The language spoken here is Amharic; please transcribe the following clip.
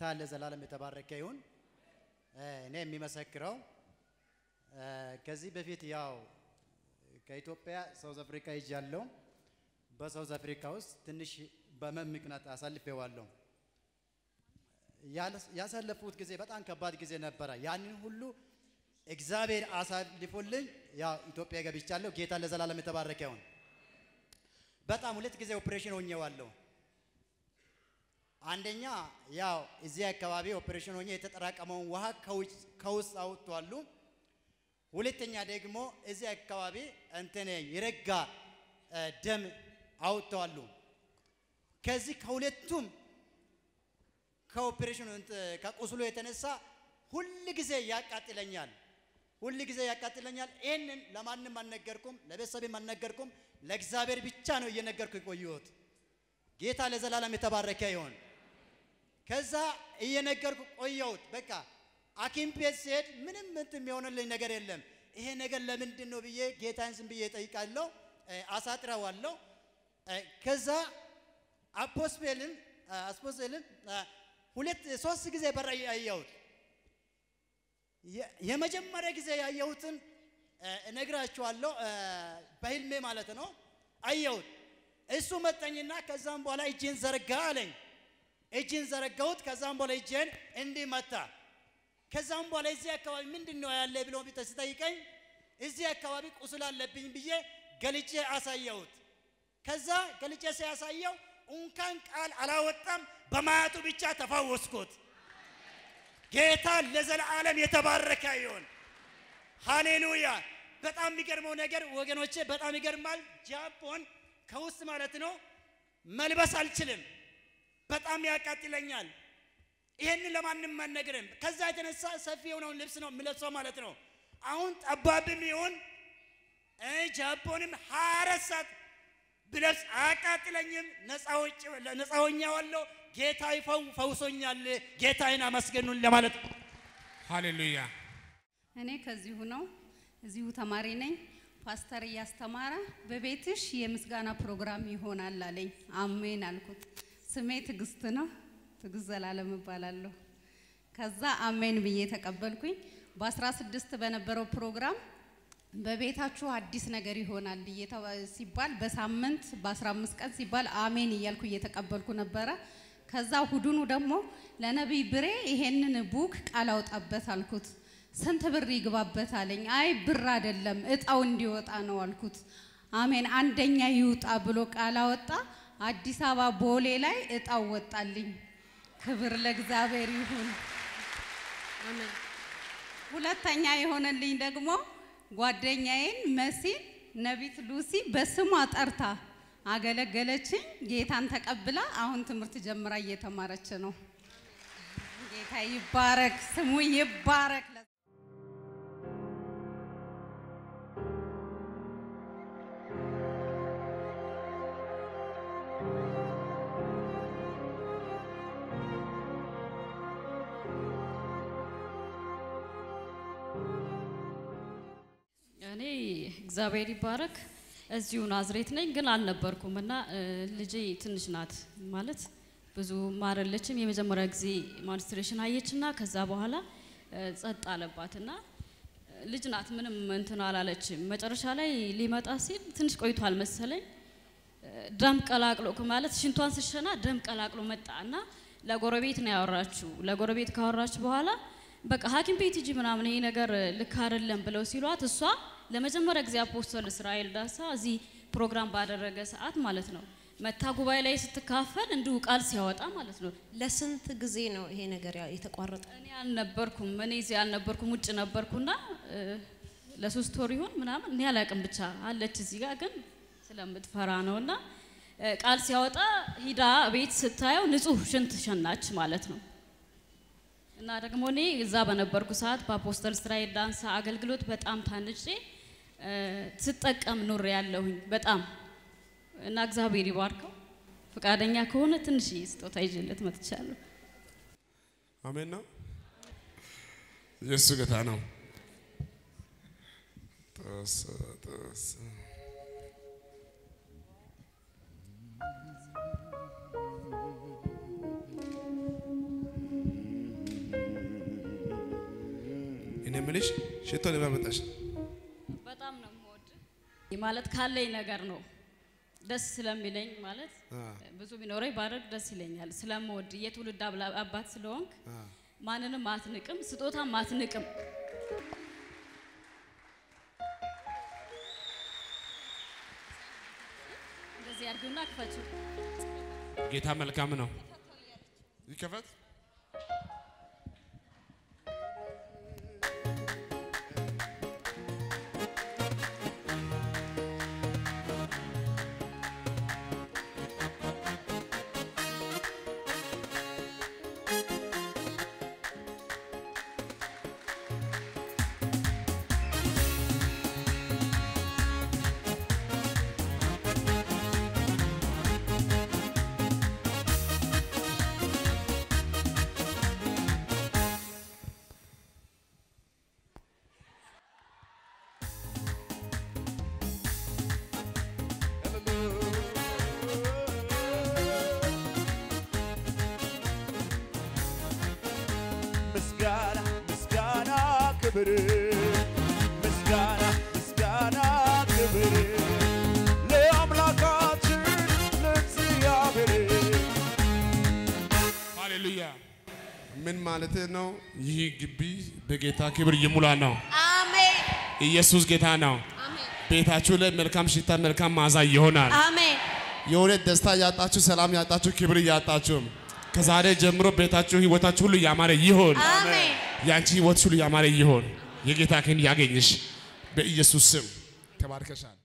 ጌታ ለዘላለም የተባረከ ይሁን። እኔ የሚመሰክረው ከዚህ በፊት ያው ከኢትዮጵያ ሳውዝ አፍሪካ ሄጃለሁ። በሳውዝ አፍሪካ ውስጥ ትንሽ በህመም ምክንያት አሳልፌዋለሁ። ያሳለፉት ጊዜ በጣም ከባድ ጊዜ ነበረ። ያንን ሁሉ እግዚአብሔር አሳልፎልኝ ያው ኢትዮጵያ ገብቻለሁ። ጌታ ለዘላለም የተባረከ ይሁን። በጣም ሁለት ጊዜ ኦፕሬሽን ሆኜዋለሁ። አንደኛ ያው እዚህ አካባቢ ኦፕሬሽን ሆኜ የተጠራቀመውን ውሃ ከውስጥ አውጥቷሉ። ሁለተኛ ደግሞ እዚህ አካባቢ እንትን የረጋ ደም አውጥተዋሉ። ከዚህ ከሁለቱም ከኦፕሬሽኑ ከቁስሉ የተነሳ ሁል ጊዜ ያቃጥለኛል፣ ሁል ጊዜ ያቃጥለኛል። ይህንን ለማንም አልነገርኩም፣ ለቤተሰብም አልነገርኩም። ለእግዚአብሔር ብቻ ነው እየነገርኩ የቆየሁት። ጌታ ለዘላለም የተባረከ ይሆን። ከዛ እየነገርኩ ቆየሁት። በቃ ሐኪም ቤት ሲሄድ ምንም እንትን የሚሆንልኝ ነገር የለም። ይሄ ነገር ለምንድን ነው ብዬ ጌታን ዝም ብዬ እጠይቃለሁ፣ አሳጥረዋለሁ። ከዛ አፖስፔልን አስፖስልን ሁለት ሶስት ጊዜ በራእይ ያየሁት የመጀመሪያ ጊዜ ያየሁትን እነግራችኋለሁ። በህልሜ ማለት ነው አየሁት። እሱ መጠኝና ከዛም በኋላ እጄን ዘረጋ አለኝ። እጄን ዘረጋሁት። ከዛም በኋላ እጄን እንዲህ መታ። ከዛም በኋላ እዚህ አካባቢ ምንድን ነው ያለ ብሎ ሲጠይቀኝ እዚህ አካባቢ ቁስል አለብኝ ብዬ ገልጬ አሳየሁት። ከዛ ገልጬ ሲያሳየው እንኳን ቃል አላወጣም፣ በማየቱ ብቻ ተፈወስኩት። ጌታ ለዘላለም የተባረከ ይሁን። ሃሌሉያ። በጣም የሚገርመው ነገር ወገኖቼ፣ በጣም ይገርማል። ጃፖን ከውስጥ ማለት ነው መልበስ አልችልም፣ በጣም ያቃጥለኛል። ይሄንን ለማንም አልነግርም። ከዛ የተነሳ ሰፊ የሆነውን ልብስ ነው የምለብሰው ማለት ነው። አሁን ጠባብም ይሁን ጃፖንም ሀያ አራት ሰዓት ብለብስ አያቃጥለኝም። ነፃ ሆኛለሁ። ጌታ ፈውሶኛል። ጌታዬን አመስገኑን ለማለት ነው። ሃሌሉያ። እኔ ከዚሁ ነው፣ እዚሁ ተማሪ ነኝ። ፓስተር እያስተማረ በቤትሽ የምስጋና ፕሮግራም ይሆናል አለኝ። አሜን አልኩት። ስሜ ትዕግስት ነው፣ ትዕግስት ዘላለም እባላለሁ። ከዛ አሜን ብዬ ተቀበልኩኝ። በ16 በነበረው ፕሮግራም በቤታችሁ አዲስ ነገር ይሆናል ሲባል በሳምንት በ15 ቀን ሲባል አሜን እያልኩ እየተቀበልኩ ነበረ። ከዛ ሁዱኑ ደግሞ ለነቢይ ብሬ ይሄንን ቡክ ቃል አውጣበት አልኩት። ስንት ብር ይግባበት አለኝ። አይ ብር አይደለም እጣው እንዲወጣ ነው አልኩት። አሜን አንደኛ ይውጣ ብሎ ቃል አወጣ። አዲስ አበባ ቦሌ ላይ እጣው ወጣልኝ። ክብር ለእግዚአብሔር ይሁን። ሁለተኛ የሆነልኝ ደግሞ ጓደኛዬን መሲን ነቢት ሉሲ በስሟ ጠርታ አገለገለችኝ። ጌታን ተቀብላ አሁን ትምህርት ጀምራ እየተማረች ነው። ጌታ ይባረክ፣ ስሙ ይባረክ። እኔ እግዚአብሔር ይባረክ እዚሁ ናዝሬት ነኝ፣ ግን አልነበርኩም እና ልጄ ትንሽ ናት ማለት ብዙ ማረለችም። የመጀመሪያ ጊዜ ማንስትሬሽን አየችና ከዛ በኋላ ጸጥ አለባትና ልጅ ናት፣ ምንም እንትን አላለችም። መጨረሻ ላይ ሊመጣ ሲል ትንሽ ቆይቷል መሰለኝ ደም ቀላቅሎ ማለት ሽንቷን ስሸና ደም ቀላቅሎ መጣ እና ለጎረቤት ነው ያወራችሁ። ለጎረቤት ካወራች በኋላ በቃ ሐኪም ቤት ሂጂ ምናምን ይሄ ነገር ልክ አይደለም ብለው ሲሏት እሷ ለመጀመሪያ ጊዜ አፖስተል እስራኤል ዳሳ እዚህ ፕሮግራም ባደረገ ሰዓት ማለት ነው መታ ጉባኤ ላይ ስትካፈል እንዲሁ ቃል ሲያወጣ ማለት ነው። ለስንት ጊዜ ነው ይሄ ነገር የተቋረጠ? እኔ አልነበርኩም፣ እኔ እዚህ አልነበርኩም፣ ውጭ ነበርኩና ለሶስት ወር ይሆን ምናምን እኔ አላውቅም። ብቻ አለች እዚህ ጋር ግን ስለምትፈራ ነውና ቃል ሲያወጣ ሂዳ ቤት ስታየው ንጹህ ሽንት ሸናች ማለት ነው። እና ደግሞ እኔ እዛ በነበርኩ ሰዓት በአፖስተል እስራኤል ዳንሳ አገልግሎት በጣም ታንጬ ስጠቀም ኑር ያለሁኝ በጣም እና እግዚአብሔር ይባርከው። ፈቃደኛ ከሆነ ትንሽ ስጦታ ይዤለት መጥቻለሁ። አሜን ነው። ኢየሱስ ጌታ ነው። ጠሰ ጠሰ እኔ የምልሽ ሽቶ ለምን መጣሽ? በጣም ነው የምወድ ማለት ካለኝ ነገር ነው ደስ ስለሚለኝ ማለት አ። ብዙ ቢኖረኝ ባደርግ ደስ ይለኛል። ስለምወድ የትውልድ አብላ- አባት ስለሆንክ ማንንም አትንቅም፣ ስጦታም አትንቅም። እንደዚህ አድርጊውና ክፈችው። ጌታ መልካም ነው። ይከፈት። ምስጋና ምስጋና ክብር ምስጋና ምስጋና ክብር ለአምላካችን ለእግዚአብሔር ሃሌሉያ። ምን ማለት ነው? ይህ ግቢ በጌታ ክብር ይሙላ ነው። አሜን ኢየሱስ ጌታ ነው። አሜን ቤታችሁ ላይ መልካም ሽታ፣ መልካም መዓዛ ይሆናል። አሜን የሆነ ደስታ ያጣችሁ፣ ሰላም ያጣችሁ፣ ክብር ያጣችሁ ከዛሬ ጀምሮ ቤታችሁ፣ ህይወታችሁ ሁሉ ያማረ ይሆን። አሜን ያንቺ ህይወት ሁሉ ያማረ ይሆን። የጌታ ክንድ ያገኝሽ በኢየሱስ ስም ተባርከሻል።